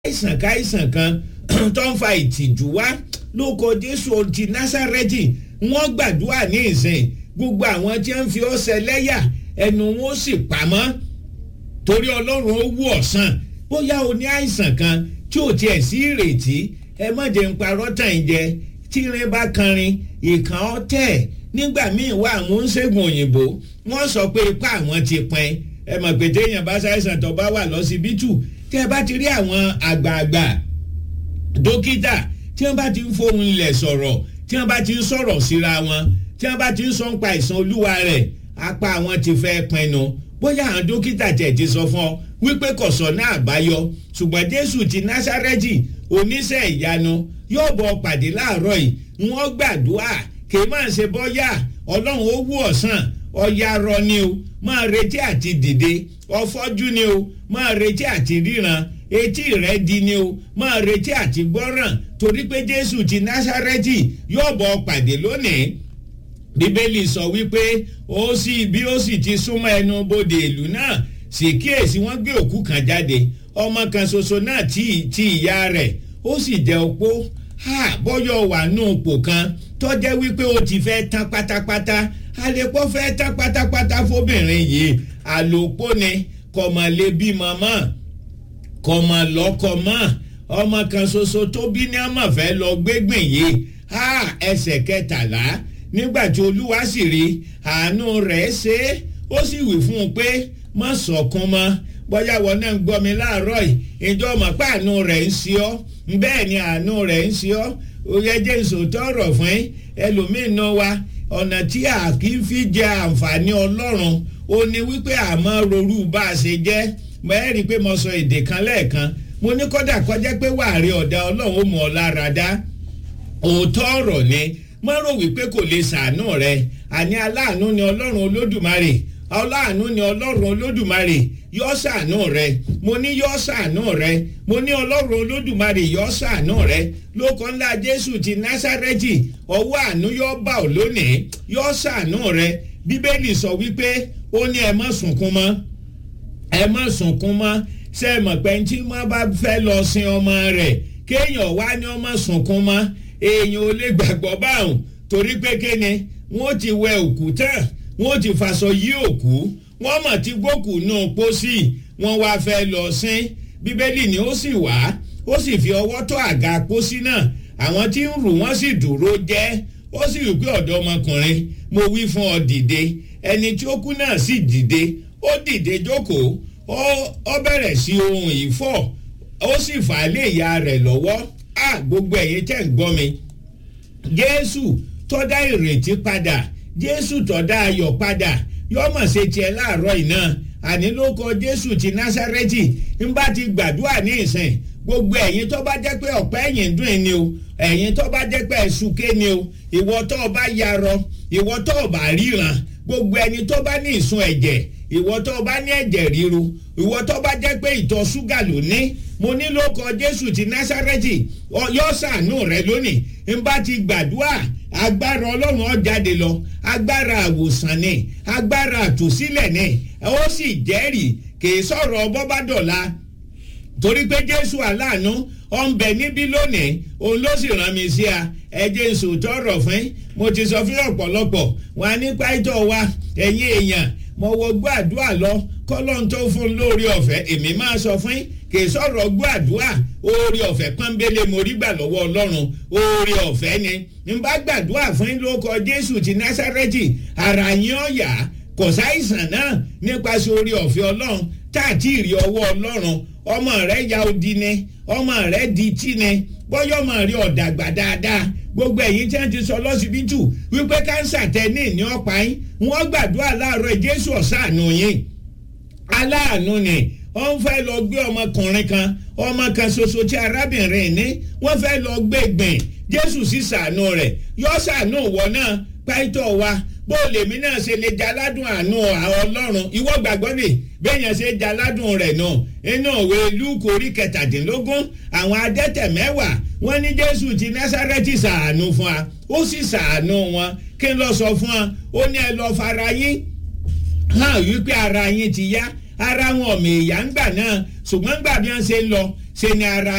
àìsàn káìsàn kan tó ń fa ìtìjú wá lóko jésù ti násàrẹ́tì wọ́n gbàdúrà ní ìsìn gbogbo àwọn tí wọ́n fi ọ́ ṣẹlẹ́yà ẹnu wọn ó sì pamọ́ torí ọlọ́run ó wú ọ̀sán bóyá o ní àìsàn kan tí ò tiẹ̀ sí ìrètí ẹ má jẹ́ ń parọ́ tàn jẹ tírin bá kanrin ìkàn ọ́ tẹ̀ nígbà míì wá àwọn oníṣègùn òyìnbó wọ́n sọ pé ipá àwọn ti pin ẹ mọ̀ pé téèyàn bá ṣàìsàn tó bá wà lọ́sibítù tẹ́ ẹ bá ti rí àwọn àgbààgbà dókítà tí wọ́n bá ti ń fohùn ilẹ̀ sọ̀rọ̀ tí wọ́n bá ti ń sọ̀rọ̀ síra wọn tí wọ́n bá ti ń sọ ń pa ìsan olúwa rẹ̀ apá àwọn ti fẹ́ pinnu bóyá àwọn dókítà tẹ̀ ti sọ fún ọ wípé kò sọ̀nà àbáyọ ṣùgbọ́n jésù ti násárẹ́tì oníṣẹ́ ìyanu yóò bọ̀ pàdé láàárọ̀ yìí wọ́n gbàdúrà kì í máa ṣe bọ́yá ọlọ́run ó wú ọ̀sán ọ̀ya rọ ni o máa retí àti dìde ọfọ́jú ni o máa retí àti ríran etí rẹ di ni o máa retí àti gbọ́ràn torí pé jésù ti násárẹ́tì yóò bọ̀ pàdé lónìí bíbélì sọ wípé ó sì bí ó sì ti súnmọ́ ẹnu bodè ìlú náà sì kíyèsí wọ́n gbé òkú kan jáde ọmọ kan ṣoṣo náà tí tí ìyá rẹ̀ ó sì jẹ́ opó ha bọ́yọ̀ wà nù pò kan tọ́jẹ́ wípé ó ti fẹ́ tán pátápátá àlepọ̀ fẹ́ tán pátápátá fóbìnrin yìí àlòpó ni kọ̀mọ̀ lè bímọ mọ́ kọ̀mọ̀ lọ́kọ̀ mọ́ ọmọ kan ṣoṣo tó bí ní ọmọ fẹ́ lọ gbégbìn yìí ha ẹsẹ̀ kẹtàlá nígbà tí olúwa sì rí àánú rẹ̀ ṣe é ó sì wí fún un pé má sọkún mọ́ bóyá wọn náà ń gbọ́ mi láàárọ̀ yìí ìjọ mọ̀ pé àánú rẹ̀ ń ṣe ọ́ bẹ́ẹ̀ ni àánú rẹ̀ ń ṣe ọ́ oyè jẹ́ ìṣòótọ́ ọ̀rọ̀ fún ẹlòmíín náà wá ọ̀nà tí a kì í fi jẹ àǹfààní ọlọ́run ó ní wípé àmọ́ rorú bá a ṣe jẹ́ mẹ́rin rí i pé mo sọ èdè kan lẹ́ẹ̀kan mo ní kọ́dà kọjá pé wàárí ọ̀dà ọlọ́run ó mú ọ lára dá òótọ́ ọ̀rọ̀ ni má rò wípé kò lè ṣàánú rẹ àní aláàánú ni ọlọ́run olódùmarè aláàánú ni ọlọ́run olódùmarè yọ ṣàánú rẹ mo ní yọ ṣàánú rẹ mo ní ọlọ́run olódùmarè yọ ṣàánú rẹ lóko ńlá jésù ti násárẹ́tì ọwọ́ àánú yọ bá ò lónìí yọ ṣàánú rẹ bíbélì sọ wípé ó ní ẹ má sunkún mọ́ ẹ má sunkún mọ́ ṣe é mọ̀ pé tí wọ́n bá fẹ́ lọ sin ọmọ rẹ̀ kéèyàn wá ní ọmọ sunkún mọ́ èèyàn ò lè gbàgbọ́ báwọn torí pé kéne wọ́n ti wẹ òkú tán wọ́n ti faṣọ yí òkú wọ́n mọ̀ tí gbókù nù pósí wọ́n wá fẹ́ lọ sín bíbélì ni ó sì wá ó sì fi ọwọ́ tó àga pósí náà àwọn tí ń rù wọ́n sì dúró jẹ́ ó sì rí pé ọ̀dọ́ ọmọkùnrin mo wí fún ọ dìde ẹni tí ó kú náà sì dìde ó dìde jókòó ó bẹ̀rẹ̀ sí ohun ìfọ̀ ó sì fà á lé ìyá rẹ̀ lọ́wọ́ a gbogbo ẹ̀yin tẹ̀ ń gbọ́ mi jésù tọ́dá ìrètí padà jésù tọ́dá ayọ̀ padà yọmọ̀ ṣe tiẹ̀ láàárọ̀ iná àní ló kọ jésù ti násárẹ́tì ń bá ti gbàdúrà ní ìsìn gbogbo ẹ̀yin tó bá jẹ́ pé ọ̀pẹ́ ẹ̀yìn dùn ni o ẹ̀yin tó bá jẹ́ pé ẹ̀sùnké ni o ìwọ tó o bá yarọ ìwọ tó o bá ríran gbogbo ẹni tó bá ní ìsun ẹ̀jẹ̀ ìwọ tó o bá ní ẹ̀jẹ̀ ríru ìwọ tó bá jẹ́ pé ìtọ̀ ṣúgà ló ní mo ní ló kọ jésù ti násárẹ́tì yọ sànú rẹ lónìí n bá ti gbàdúrà agbára ọlọ́run ó jáde lọ agbára àwòsàn ni agbára àtúnṣílẹ̀ ni ó sì jẹ́rìí kì í sọ̀rọ̀ bọ́bádọ́là torí pé jésù aláàánú ó ń bẹ níbí lónìí òun ló sì rán mi sí a ẹjẹ ń sòótọ́ ọ̀rọ̀ fún mo ti sọ fún ọ̀pọ̀lọpọ̀ wọn nípa ìtọ́ wa ẹ̀yin èèyàn mo wọ gbọ́ àdúrà lọ kọ́lọ́n tó fún lórí ọ̀fẹ́ èmi máa sọ fún kì í sọ̀rọ̀ gbọ́ àdúrà oore ọ̀fẹ́ pọ́nbélé mo rí gbà lọ́wọ́ ọlọ́run oore ọ̀fẹ́ ni n bá gbàdúrà fún lóko jésù ti násárẹ́tì ara yín ọ̀yà kò sáìsàn náà nípasẹ̀ oore ọ̀fẹ́ ọlọ́run tá àti ìrì ọwọ́ ọlọ́run ọmọ rẹ ya odi ni ọmọ rẹ di tí ni bọ́yọ̀ ọmọ rẹ ọ̀dàgbà dáadáa gbogbo ẹ̀yin tí wọ́n ti sọ lọ́sibítù wípé kánsà tẹ ní ìní ọ̀pá yín wọ́n gbàdúrà láàárọ̀ jésù ọ̀sánù yín aláàánú ni wọ́n fẹ́ lọ gbé ọmọkùnrin kan ọmọ kan ṣoṣo tí arábìnrin ní wọ́n fẹ́ lọ gbé gbìn jésù sì ṣàánú rẹ̀ yọ ṣàánú wọ náà pàìtọ́ wa bó lèmi náà ṣe lè jaládùn àánú ọlọ́run ìwọ gbàgbọ́ ni bẹ́ẹ̀yàn ṣe jaládùn rẹ̀ náà inú òwe lúkù orí kẹtàdínlógún àwọn adẹ́tẹ̀ mẹ́wàá wọ́n ní jésù ti násárẹ́tì ṣàánú fún wa ó sì ṣàánú wọn kí n lọ sọ fún wa ó ní ẹ lọ fara yín hàn wípé ara yín ti yá ara wọn ọ̀mì ìyá ń gbà náà ṣùgbọ́n gbà bí wọ́n ṣe ń lọ ṣe ni ara